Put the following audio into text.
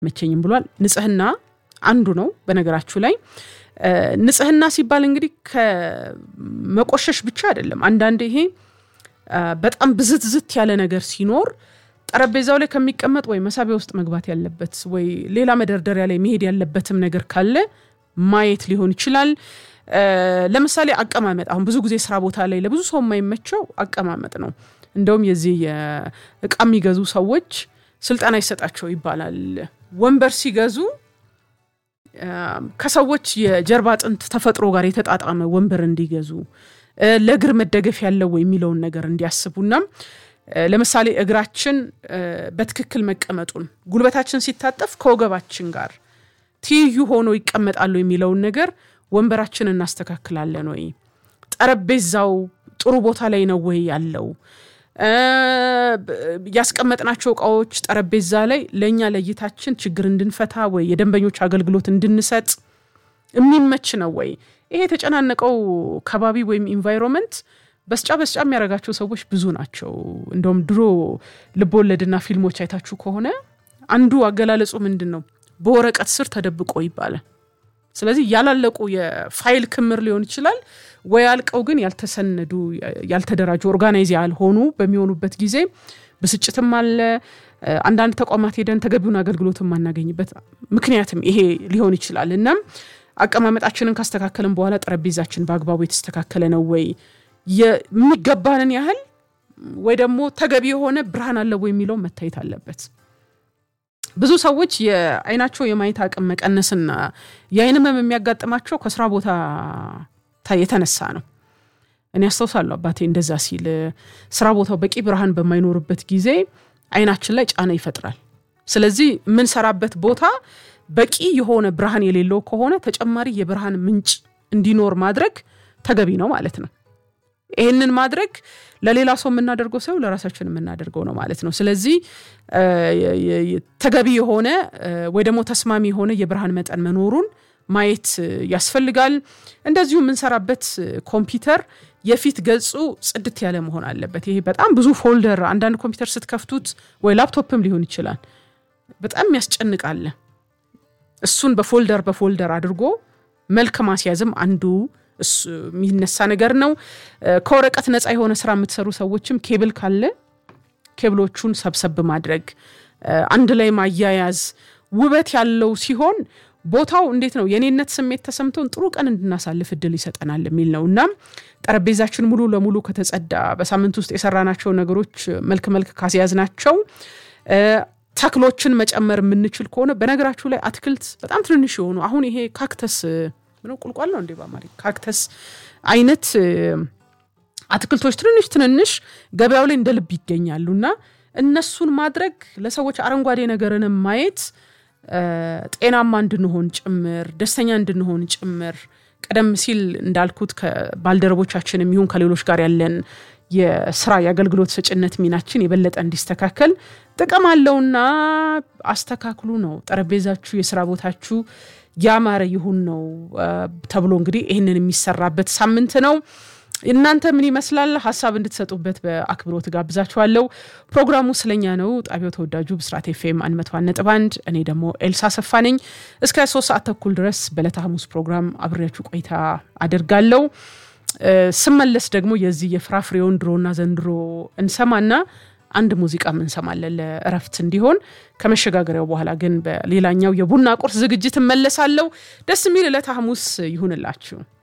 መቸኝም ብሏል። ንጽህና አንዱ ነው። በነገራችሁ ላይ ንጽህና ሲባል እንግዲህ ከመቆሸሽ ብቻ አይደለም። አንዳንድ ይሄ በጣም ብዝትዝት ያለ ነገር ሲኖር ጠረጴዛው ላይ ከሚቀመጥ ወይ መሳቢያ ውስጥ መግባት ያለበት ወይ ሌላ መደርደሪያ ላይ መሄድ ያለበትም ነገር ካለ ማየት ሊሆን ይችላል። ለምሳሌ አቀማመጥ፣ አሁን ብዙ ጊዜ ስራ ቦታ ላይ ለብዙ ሰው የማይመቸው አቀማመጥ ነው። እንደውም የዚህ የእቃ የሚገዙ ሰዎች ስልጠና ይሰጣቸው ይባላል። ወንበር ሲገዙ ከሰዎች የጀርባ አጥንት ተፈጥሮ ጋር የተጣጣመ ወንበር እንዲገዙ ለእግር መደገፍ ያለው የሚለውን ነገር እንዲያስቡና ለምሳሌ እግራችን በትክክል መቀመጡን ጉልበታችን ሲታጠፍ ከወገባችን ጋር ትይዩ ሆኖ ይቀመጣሉ የሚለውን ነገር ወንበራችን እናስተካክላለን ወይ? ጠረጴዛው ጥሩ ቦታ ላይ ነው ወይ ያለው? ያስቀመጥናቸው እቃዎች ጠረጴዛ ላይ ለእኛ ለእይታችን ችግር እንድንፈታ ወይ የደንበኞች አገልግሎት እንድንሰጥ የሚመች ነው ወይ? ይሄ የተጨናነቀው ከባቢ ወይም ኢንቫይሮንመንት በስጫ በስጫ የሚያደርጋቸው ሰዎች ብዙ ናቸው። እንደውም ድሮ ልቦወለድና ፊልሞች አይታችሁ ከሆነ አንዱ አገላለጹ ምንድን ነው? በወረቀት ስር ተደብቆ ይባላል። ስለዚህ ያላለቁ የፋይል ክምር ሊሆን ይችላል ወይ አልቀው ግን ያልተሰነዱ ያልተደራጁ ኦርጋናይዝ ያልሆኑ በሚሆኑበት ጊዜ ብስጭትም አለ። አንዳንድ ተቋማት ሄደን ተገቢውን አገልግሎት የማናገኝበት ምክንያትም ይሄ ሊሆን ይችላል። እናም አቀማመጣችንን ካስተካከልን በኋላ ጠረጴዛችን በአግባቡ የተስተካከለ ነው ወይ የሚገባንን ያህል ወይ ደግሞ ተገቢ የሆነ ብርሃን አለ ወይ የሚለው መታየት አለበት። ብዙ ሰዎች የአይናቸው የማየት አቅም መቀነስና የአይን ህመም የሚያጋጥማቸው ከስራ ቦታ የተነሳ ነው። እኔ አስታውሳለሁ አባቴ እንደዛ ሲል ስራ ቦታው በቂ ብርሃን በማይኖርበት ጊዜ አይናችን ላይ ጫና ይፈጥራል። ስለዚህ የምንሰራበት ቦታ በቂ የሆነ ብርሃን የሌለው ከሆነ ተጨማሪ የብርሃን ምንጭ እንዲኖር ማድረግ ተገቢ ነው ማለት ነው። ይህንን ማድረግ ለሌላ ሰው የምናደርገው ሰው ለራሳችን የምናደርገው ነው ማለት ነው። ስለዚህ ተገቢ የሆነ ወይ ደግሞ ተስማሚ የሆነ የብርሃን መጠን መኖሩን ማየት ያስፈልጋል። እንደዚሁ የምንሰራበት ኮምፒውተር የፊት ገጹ ጽድት ያለ መሆን አለበት። ይሄ በጣም ብዙ ፎልደር፣ አንዳንድ ኮምፒውተር ስትከፍቱት ወይ ላፕቶፕም ሊሆን ይችላል በጣም ያስጨንቃል። እሱን በፎልደር በፎልደር አድርጎ መልክ ማስያዝም አንዱ የሚነሳ ነገር ነው። ከወረቀት ነፃ የሆነ ስራ የምትሰሩ ሰዎችም ኬብል ካለ ኬብሎቹን ሰብሰብ ማድረግ፣ አንድ ላይ ማያያዝ ውበት ያለው ሲሆን ቦታው እንዴት ነው የኔነት ስሜት ተሰምቶን ጥሩ ቀን እንድናሳልፍ እድል ይሰጠናል የሚል ነው። እናም ጠረጴዛችን ሙሉ ለሙሉ ከተጸዳ በሳምንት ውስጥ የሰራናቸው ነገሮች መልክ መልክ ካስያዝናቸው ተክሎችን መጨመር የምንችል ከሆነ በነገራችሁ ላይ አትክልት በጣም ትንንሽ የሆኑ አሁን ይሄ ካክተስ ምነው ቁልቋል ነው እንዴ በአማርኛ ካክተስ አይነት አትክልቶች ትንንሽ ትንንሽ ገበያው ላይ እንደ ልብ ይገኛሉ እና እነሱን ማድረግ ለሰዎች አረንጓዴ ነገርንም ማየት ጤናማ እንድንሆን ጭምር ደስተኛ እንድንሆን ጭምር ቀደም ሲል እንዳልኩት ከባልደረቦቻችን የሚሆን ከሌሎች ጋር ያለን የስራ የአገልግሎት ሰጭነት ሚናችን የበለጠ እንዲስተካከል ጥቅም አለውና አስተካክሉ ነው። ጠረጴዛችሁ የስራ ቦታችሁ ያማረ ይሁን ነው ተብሎ እንግዲህ ይህንን የሚሰራበት ሳምንት ነው። እናንተ ምን ይመስላል? ሀሳብ እንድትሰጡበት በአክብሮት ጋብዛችኋለሁ። ፕሮግራሙ ስለኛ ነው። ጣቢያው ተወዳጁ ብስራት ኤፍኤም አንድ መቶ ነጥብ አንድ እኔ ደግሞ ኤልሳ ሰፋ ነኝ። እስከ ሶስት ሰዓት ተኩል ድረስ በዕለተ ሐሙስ ፕሮግራም አብሬያችሁ ቆይታ አደርጋለሁ። ስመለስ ደግሞ የዚህ የፍራፍሬውን ድሮና ዘንድሮ እንሰማና አንድ ሙዚቃም እንሰማለን ለእረፍት እንዲሆን። ከመሸጋገሪያው በኋላ ግን በሌላኛው የቡና ቁርስ ዝግጅት እመለሳለሁ። ደስ የሚል ዕለተ ሐሙስ ይሁንላችሁ።